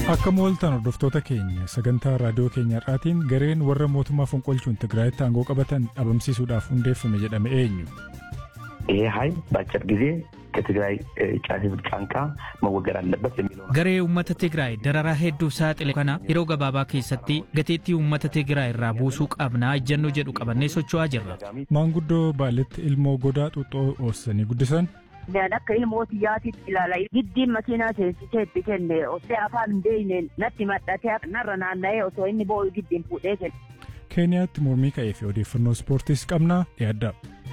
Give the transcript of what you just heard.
Akka mooltan hordoftoota keenya sagantaa raadiyoo keenya irraatiin gareen warra mootummaa fonqolchuun Tigraayitti aangoo qabatan dhabamsiisuudhaaf hundeeffame jedhame eenyu? ይሄ ኃይል በአጭር ጊዜ ከትግራይ ህዝብ ጫንቃ መወገድ አለበት የሚለው ነው። Garee uummata Tigraay dararaa hedduu saaxile kana yeroo gabaabaa keessatti gateettii uummata Tigraay irraa buusuu qabnaa ejjennoo jedhu qabannee socho'aa jirra. Maanguddoo Baaletti ilmoo godaa xuuxoo oossanii guddisan Naan akka ilmooti yaatitti ilaala. Giddiin makiinaa seensisee itti kenne osoo afaan hin beekne natti maxxatee narra naanna'ee osoo inni boo'u giddiin fuudhee kenne. Keeniyaatti mormii ka'ee fi odeeffannoo ispoortiis qabnaa dhiyaaddaa.